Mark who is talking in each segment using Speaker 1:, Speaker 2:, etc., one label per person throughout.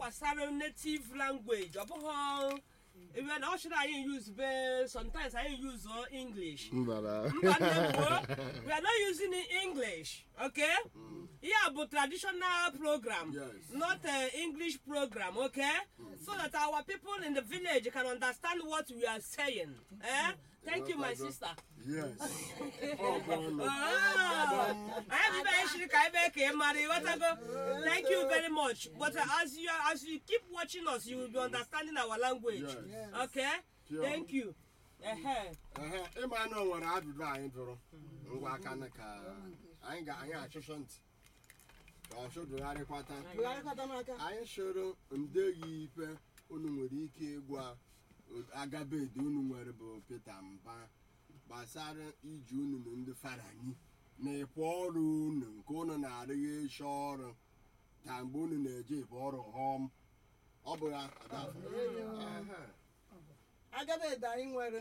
Speaker 1: gbasara native language ọ bụghị ebe na ọ chịrị anyị use be sometimes anyị use uh, english
Speaker 2: mbara
Speaker 1: Mba nne m kwuo, we are not using it english okay yeah but traditional program
Speaker 3: Yes.
Speaker 1: not uh, english program okay so that our people in the village can understand what we are saying eh thank you my sister
Speaker 3: yes ọ bụ ọnụ
Speaker 1: anyị bụ ibe shiri ka ebe ka ị mara ịghọtago thank you very much but uh, as you as you keep watching us you will be understanding our language
Speaker 3: Yes.
Speaker 1: okay
Speaker 3: Sure.
Speaker 1: thank you Ehe.
Speaker 3: Ehe, ịma na o nwere ajụjụ anyị jụrụ ngwa aka na ka anyị ga anyị achụchụ ntị ka ọ chụdụgharịkwata
Speaker 4: Bugharịkọta n'aka.
Speaker 3: anyị chọrọ ndeghị ife unu nwere ike ịgwa agabedi unu nwere bụ Peter Mba gbasara iji unu na ndị Farani na ịpụ ọrụ unu nke unu na-arịghị eche ọrụ ka mgbe unu na-eje ịpụ ọrụ họm ọ bụ ya Adafu? Ehe.
Speaker 4: agabede anyị nwere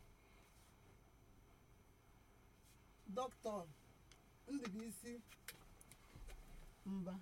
Speaker 4: dọkịta ndụbụisi mba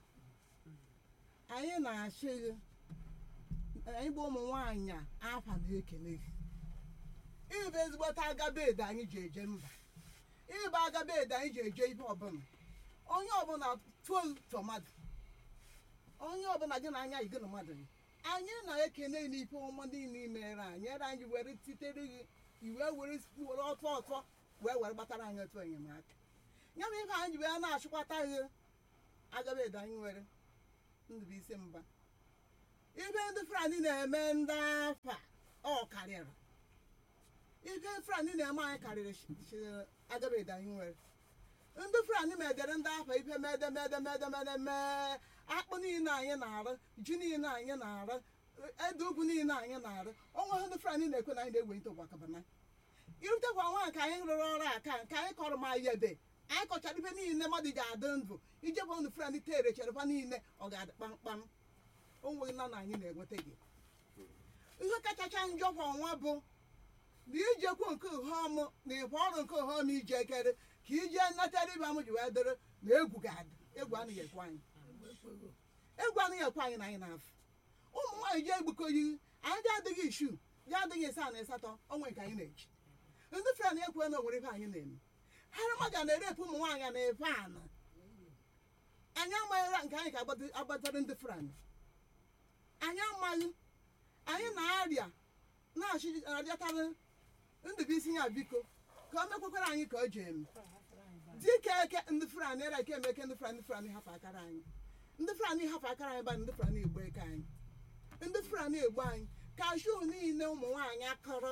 Speaker 4: anyị na-achịghị anyị bụ ụmụ nwaanyị a afa na-ekele gị ịbụ ezigbote agabede anyị ji eje mba ịbụ agabede anyị ji eje ihe ọbụla onye ọbụla tụọ tomato onye ọbụla gị na anya yi gị na mmadụ yi anyị na-ekene n'ife ọma niile i mere anyị ere anyị were titere gị iwe were were ọtọ ọtọ wee were gbatara anyị otu enyemaka ya bụ ife anyị wee na-achịkwata gị agabede anyị nwere ndụbụisi mba ife ndị frani na-eme ndị afa ọ karịrị ife frani na-eme anyị karịrị sh- sh- agabede anyị nwere ndị frani medere ndị afa ife medemedemedemede mee akpụ niile anyị na-arụ ji niile anyị na-arụ ede ugwu niile anyị na-arụ ọnwa ndị frani na-ekwe na anyị na-ewe ite ụgbakọbana irutekwa nwa ka anyị rụrụ ọrụ aka nke anyị kọrọ ma yebe anyị kọchara ife niile mmadụ ji adị ndụ ijekwa ndị frani tere cherekwa niile ọ ga-adị kpamkpam o nweghị na na anyị na-enweta gị ihe kachacha njọ kwa ọnwa bụ na ijekwu nke ụhọm na ịbụ ọrụ nke ụhọm ije ekere ka ije natara ibe m ji wee dịrị na egwu ga-adị egwu anaghị ekwe anyị egwu anaghị ekwe anyị na anyị na-afụ ụmụ nwaanyị ji egbukọyi anyị dị adịghị ishu dị adịghị ịsaa na ịsatọ onwe nke anyị na-eji ndị fren ekwe na onwere ife anyị na-eme haramaga na-erepụ ụmụ nwaanyị na efe ana anyị amaghịra nke anyị ga-agbatara ndị fren anyị amaghị anyị na-arịa na-arịatara ndụbụisi ya biko ka o mekwakwara anyị ka o ji eme dike eke ndị fulani era eke eme eke ndị fulani fulani hafụ akara anyị ndị fulani hafụ akara anyị bana ndị fulani egbo eke anyị ndị fulani egbo anyị kashu niile ụmụ nwaanyị akọrọ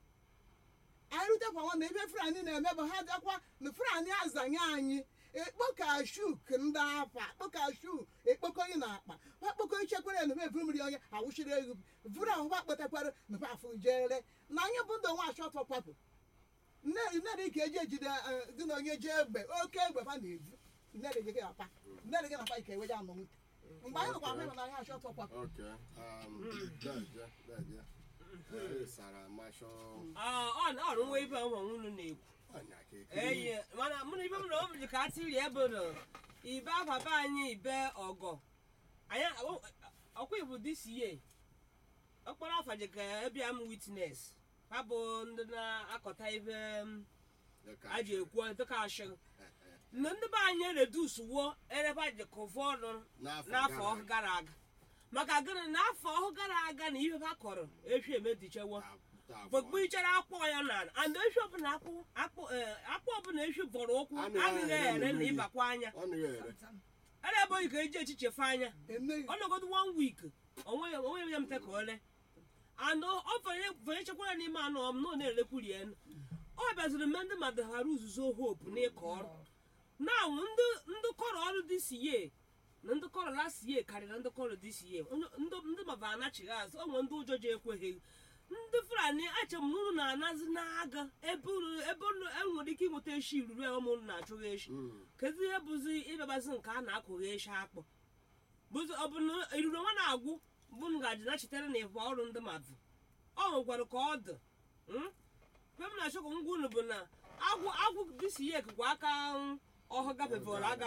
Speaker 4: anyị rutekwa nwa na ebe fulani na-eme bụ ha dakwa na fulani azanye anyị ekpo kashu k ndị afa akpọ kashu ekpokọghị na akpa akpọkọ ichekwere na evu mmiri onye awụchiri egwu vụrụ ahụ ha kpọtakwara na afụ jere na anyị bụ ndị nwa achọtọ kwapụ nnere ka eji ejide eh, gị na onye jee egbe oke egbe ha na-evu nnere gị apa nnere gị na-apa ike eweje anọ nwute mgbe anyị nọkwa ahụ na anyị achọtọ kwapụ
Speaker 3: Okay. Um, Deje, Deje. Eh, Sara Masho.
Speaker 1: Ah, ọ ọ nwe ibe ụmụ unu na-ekwu
Speaker 3: Anya ka ekiri.
Speaker 1: eyi mana mụ na ibe m na o ji ka atiri ebe nọ ibe papa anyị ibe ọgọ anyị ọkwa ibu this year ọkpọrọ afa ji ka ebia m witness ha bụ ndị na-akọta ibe m,
Speaker 3: Dịka-
Speaker 1: a ji ekwu dịka ashị na ndị be anyị redus wuo ereba ji kụvụ ọnụ n'afọ gara aga maka gịnị na afọ ọhụ gara aga na ihe ha kọrọ efi emedichewo gbogbo ichere akpọ ya na and efi ọbụla akpụ akpụ eh, akpụ ọbụla efi bọrọ ụkwụ
Speaker 3: A na-
Speaker 1: adịghị
Speaker 3: ere
Speaker 1: ere na
Speaker 3: mmiri.
Speaker 1: ịbakwa anya
Speaker 3: Ọ na-ere.
Speaker 1: ere ebe oyi ka eji echichefe anya
Speaker 4: emeghị
Speaker 1: ọnọgodo one week onwe ya onwe ya mte ka ole and ọ fanye fanye chekwara n'ime anụ ọm na ọ na-elekwuri ya ọ bịaziri mme ndị mmadụ ghara uzuzo hope n'ịkọ ọrụ na ndị ndị kọrọ ọrụ this year na ndị kọrọ last year karịrị ndị kọrọ this year Onye- ndị ndị maba anachighị azụ onwe ndị ụjọ ji ekweghị ndị fulani ache m na unu na-anazi n'aga ebe unu ebe unu enwere ike ịnweta eshi ruru ya ụmụ unu na-achụghị eshi kedu ihe bụzi ịbịabazi nke a na-akụghị eshi akpụ bụzi ọ bụ na iruro nwa na-agwụ bụ ngaji na-echetere na ịbụ ọrụ ndị mmadụ ọ nwekwara ka ọ dị mm? mgbe m na-achọ ka ngwa unu bụ na agwụ agwụ dịsi ya ekekwa aka mm, ọhụ gafevọrọ agafe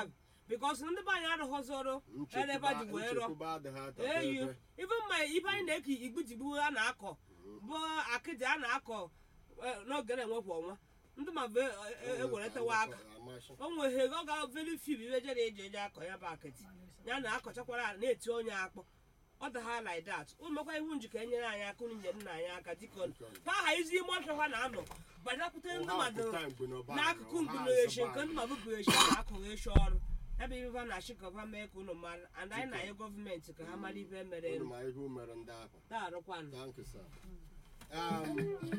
Speaker 1: bikos ndị be anyị arụghọzoro ebe ji wee rụọ
Speaker 3: nchekwube adịghị ata
Speaker 1: eyi
Speaker 3: ebe
Speaker 1: ife mma ife anyị na-eke igbutigbu a na-akọ bụ akịdị a na-akọ eh, n'oge na-enwepụ ọnwa ndị ma bụ eweretewa aka
Speaker 3: Amasị.
Speaker 1: o nweghe ọ ga veri fib ibe jere eji eji akọ ya bụ akịtị ya na akọchakwara ala na-eti onye akpọ ọ daha like that ụmụkwa iwu njikọ enyere anyị aka unu nyere nna anyị aka dịka ha ha izi ime ọfịa ha na-anọ banyakwute ndị
Speaker 3: Ọha
Speaker 1: mmadụ
Speaker 3: apụta mgbe n'ọba
Speaker 1: n'akụkụ
Speaker 3: anyị, ọha
Speaker 1: mgbunechi
Speaker 3: azụba
Speaker 1: nke
Speaker 3: anyị.
Speaker 1: ndị mmadụ bụ echi a na-akọghị echi ọrụ ebe ife ha na-achị ka ha mee ka unu mara and anyị na anyị gọọmenti ka ha mara ife mere
Speaker 3: Unu ma ihe o mere ndị ahụ
Speaker 1: na-arụkwanụ
Speaker 3: Thank you, sir. Um,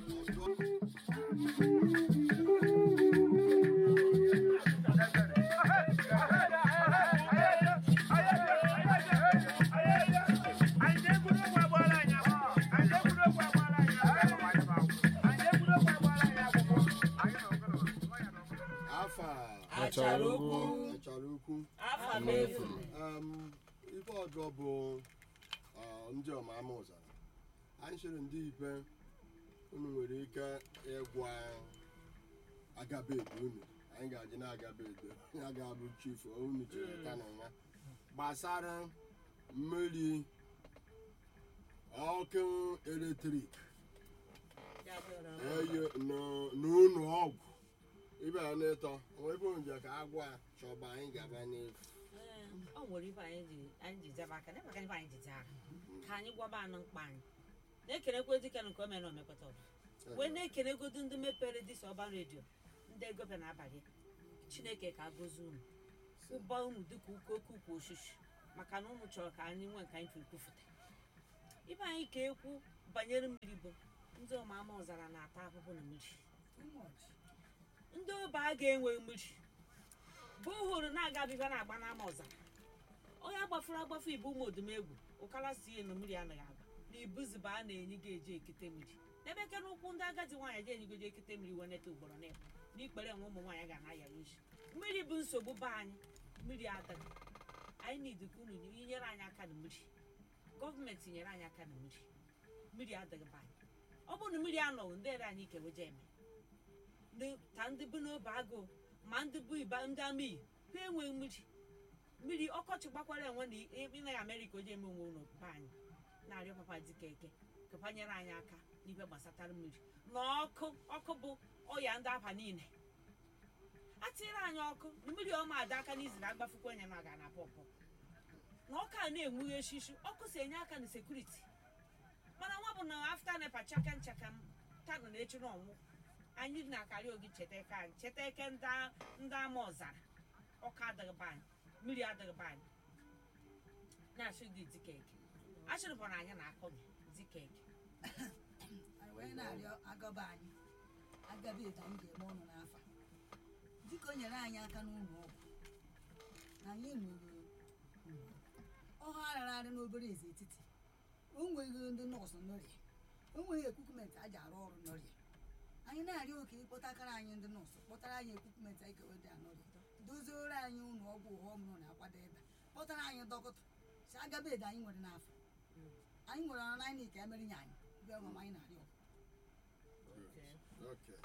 Speaker 3: afa
Speaker 1: achara okwu
Speaker 3: achara ukwu
Speaker 1: afa mefu
Speaker 3: um, ife ọjọọ bụ uh, ndị ọmama ụzara anyị chere ndị ibe unu nwere ike ịgwa agabedo unu anyị ga-adị na-agabedo ya ga-abụ chief unu chere ka na nwa gbasara mmiri ọkụ eletrik eyi n'ụlọ ọgwụ ibe ya n'ịtọ onwe ebe onje ka agwa chọba anyị gaba n'efu
Speaker 2: ọ nwere ife anyị ji anyị ji zaba aka na-emeka ife anyị ji zaa aka ka anyị gwaba anụ mkpa anyị na-ekenekwe dike nke o mere na omekweta ọbụ wee na-ekenegodu ndị mepere dịsa ọba redio ndị egobịa n'abalị chineke ka gozie unu ụba unu dịka uke oke ukwu oshishi maka na ụmụ chọrọ ka anyị nwee nke anyị tụrụ kwufụta ibe anyị ka ekwu banyere mmiri bụ ndị ọmama ọzara na-ata ahụhụ na mmiri ndị obe a ga-enwe mmiri bụ hụrụ na-agabiga na-agba n'ama ọzara onye agbafuru agbafu ibu ụmụ odumegwu ụkara si elu mmiri anaghị agba na ibuziba a na-enyi ga-eji ekete mmiri n'ebe ke n'ụkwụ ndị agadi nwaanyị ji enyigoji ekete mmiri wee neta ugboro na ịbụ n'ikpere nwe ụmụ nwaanyị ga na-aya oji mmiri bụ nsogbu be anyị mmiri adịghị anyị nidi ka unu nyere anyị aka na mmiri gọọmenti nyere anyị aka na mmiri mmiri adịghị be anyị ọ bụrụ na mmiri anọghị ndị ere anyị ikeweje eme ndị- ta ndị bụ n'obe agụụ ma ndị bụ iba ndị amị ha enweghị mmiri mmiri ọkọchị gbakwara enwe na ịnaghị amerịka oji eme onwe ụlọ be anyị na-arịọ papa dịka eke kapa nyere anyị aka n'ife gbasatara mmiri na ọkụ ọkụ bụ ọya ndị aba niile atịrị anyị ọkụ na mmiri ọma ada aka n'iziri agbafukwa onye na ga na pọpọ na ọkụ a na-enwughe eshishi ọkụ si enye aka na sekuriti mana nwa bụ na afta nepa chaka nchaka m tanụ na echi na ọnwụ anyị na-akarị ogi cheta eke anyị cheta eke ndị ndị ama ọzara ọkụ adịghị be anyị mmiri adịghị be anyị na-achụ gị dịka eke achịrịbụ na anyị na-akọ gị dịka eke
Speaker 5: anyị wee na-arịọ agaba anyị agaba etu anyị ga-eme ọnụ n'afọ dịka o nyere anyị aka n'ụlọ ọgwụ na anyị nwere ọha arara arị n'obere eze etiti o nweghị ndị nọọsụ n'ọrịa o nweghị ekwukwumenti a ji arụ ọrụ n'ọrịa anyị na-arịọ oke ịkpọtakara anyị ndị nọọsụ kpọtara anyị ekwukwumenti anyị keweda n'ọrịa doziere anyị ụlọ ọgwụ ụha ọmụrụ na-akwado ebe a. kpọtara anyị dọkịta si agaba edo anyị nwere n'afọ anyị nwere ọrụ anyị ka emere nye anyị bịa ọmụma anyị na-arịọ
Speaker 3: Okay.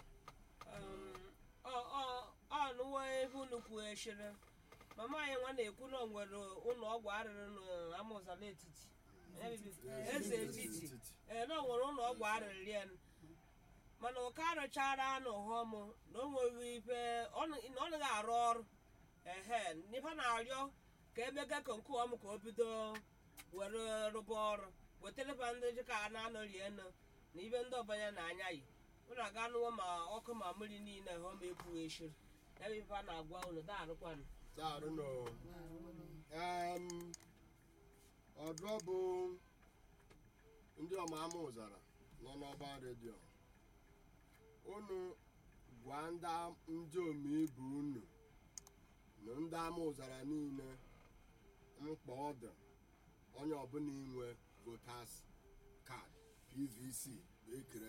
Speaker 1: ọnụwo ebe unu kwughechiri mama anyị nwa na-ekwu na o nwere ụlọ ọgwụ arịrị n'amụzala etiti eze etiti ee na o nwere ụlọ ọgwụ arịrị ya mana ụka arụchara anụ họm na o nweghị ife ọ na- na ọ naghị arụ ọrụ ehe n'ife na-arịọ ka emega ka nke ọm ka o bido were rụba ọrụ wetareba ndị dịka a na-anọri enu na ibe ndị ọbanya na-anya yi unu aga anụwo ma ọkụ ma mmiri niile ha ma ekwughị eshiri ya bụ ife a na-agwa unu daarụkwanụ
Speaker 3: Daarụ nọ. Um, ọdụ bụ ndị ọmama ụzara nọ n'ọba redio unu gwa ndị am- ndị omeibu unu na ndị ama ụzara niile mkpa ọ dị onye ọbụla inwe votas kaadị pvc ekere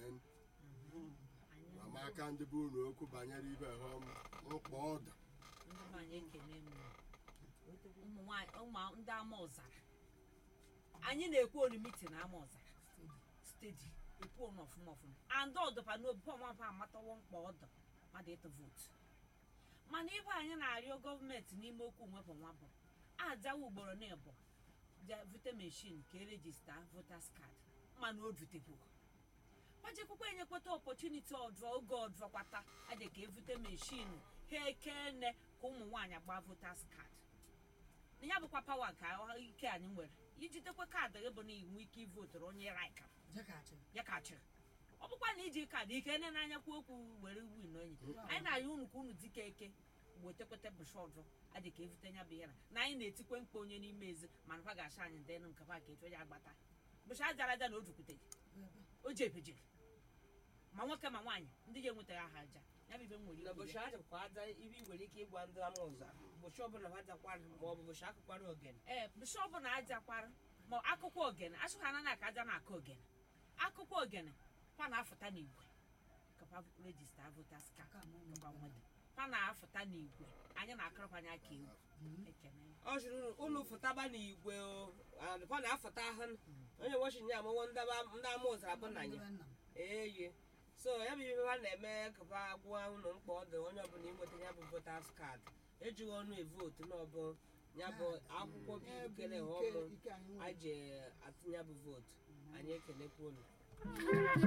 Speaker 3: amaka ndị bụ unu okwu banyere ibe ha mkpa ọ dị
Speaker 2: ndị be anyị ekele m ụmụ nwanyị ụmụ ndị ama ọzara anyị na-ekwu olu mitin ama ọzara stedi ekwu olu ọfụma ọfụma and ọdụpa n'obi pọmapa amatawo mkpa ọdụ mmadụ ịtụ vootu mana ibe anyị na-arịọ gọọmenti n'ime okwu nwepụ nwa bụ ajawa ugboro na ịbụ je vute meshin ka erejista votas card mana o dutekwugo gbajekwukwa enyekwata ọpọchuniti ọdụ oge ọdụkwata aje ka evute meshin ha ekene ka ụmụ nwaanyị agba votas card na ya bụkwa pawa nke ọ- ike anyị nwere ijitekwa kaadị gị bụ na inwe ike ivoturu onye raika
Speaker 5: jekachi
Speaker 2: ya ka chịrị ọ bụkwa na iji kaadị ike ne n'anya kwu okwu were win onye anyị na-arịọ unu ka unu dike eke wetakwata bụshọdụ adị ka evute nya bụ ihe na na anyị na-etikwe mkpa onye n'ime ezi mana fa ga-acha anyị ndị nụ nke fa ka etu onye agbata bụcha ajara aja na o jukwuteghị o jebejiri ma nwoke ma nwaanyị ndị ga enwetaghị aha aja ya bụ ibe m nwere
Speaker 1: na
Speaker 2: ikwu
Speaker 1: bụcha
Speaker 2: ya.
Speaker 1: ajakwa aja ibe ị nwere ike ịgwa ndị ama ụza bụcha ọbụla ha jakwara ma ọ bụ bụcha akụkwara ogene
Speaker 2: ee bishọp na-ajakwara ma akụkọ ogene asụkwa anaghị aka aja na-akụ ogene akụkọ ogene fa na-afụta n'igwe kapa rejista votas ka
Speaker 5: Ka mụ
Speaker 2: kapa nweta fa na-afụta n'igwe anyị na-akọrọkwa anya ka egwu ekene
Speaker 1: ọ jụrụ ụlọ fụtaba n'igwe o ọ na-afụta ahụ onye wọchin ya amụwo ndị ama ụzara bụ na ya
Speaker 5: nna m
Speaker 1: eye so ya bụ ihe ha na-eme kapa gwa ụlọ mkpa ọ dị onye ọbụla inweta ya bụ votas kaadị ejighị ọnụ evotu n'ọbụ ya bụ akwụkwọ bụ
Speaker 4: Ya bụ
Speaker 1: ikele
Speaker 4: ike-
Speaker 1: ọmụ
Speaker 4: ike anyị nwere.
Speaker 1: anyị ji atụnya bụ vootu anyị ekelekwa unu